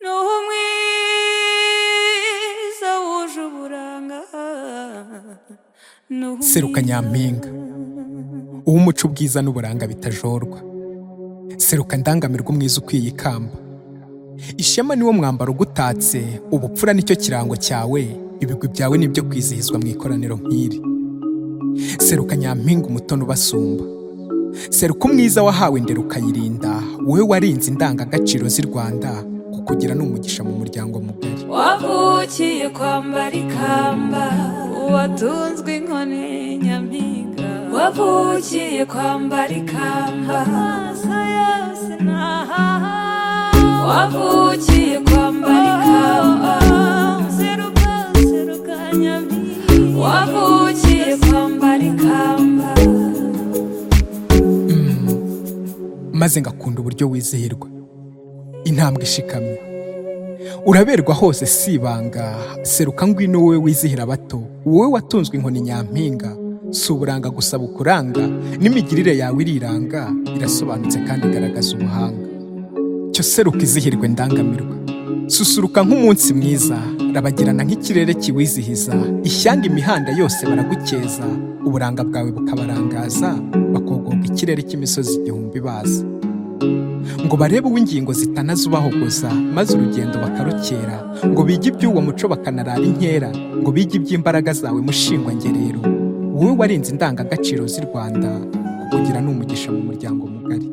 n'uwo mwiza wuje uburanga n'uwo mwiza- seruka nyampinga uw'umuco ubwiza n'uburanga bitajorwa seruka ndangamirwa umwiza ukwiye ikamba ishema niwo mwambaro ugutatse ubupfura nicyo kirango cyawe ibigwi byawe nibyo kwizihizwa mu ikoraniro nk'iri seruka nyampinga umutoni ubasumba seruka umwiza wahawe ndera ukayirinda wowe warinze indangagaciro z'i rwanda kukugira ni umugisha mu muryango mugari wavukiye kwambara ikamba watunzwe inkoni nyampinga wavukiye kwambara ikamba amaso yose ntahaha wavukiye kwambara ikamba seruka seruka nyampinga wavukiye kwambara ikamba maze ngakunda uburyo wizihirwa intambwe ishikamye uraberwa hose si ibanga seruka ngwino wowe wizihira abato wowe watunzwe inkoni nyampinga si uburanga gusa bukuranga n'imigirire yawe iriranga irasobanutse kandi igaragaza ubuhanga cyo seruka izihirwe ndangamirwa susuruka nk'umunsi mwiza rabagirana nk'ikirere kiwizihiza ishyanga imihanda yose baragukeza uburanga bwawe bukabarangaza bakogoga ikirere cy'imisozi igihumbi baza ngo barebe uw'ingingo zitanazubahogoza maze urugendo bakarukera ngo bige iby'uwo muco bakanarara inkera ngo bige iby'imbaraga zawe mushingwa ngerero wowe warinze indangagaciro z'i rwanda kukugira ni umugisha mu muryango mugari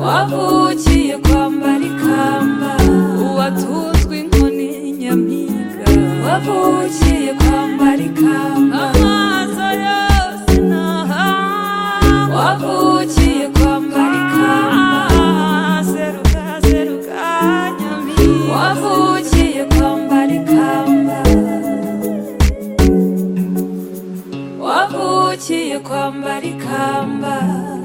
wavukiye kwambara ikamba watunzwe inkoni nyampinga wavukiye kwambara ikamba amaso yose naha wavukiye kwambara ikamba seruka seruka nyampinga wavukiye kwambara ikamba wavukiye kwambara ikamba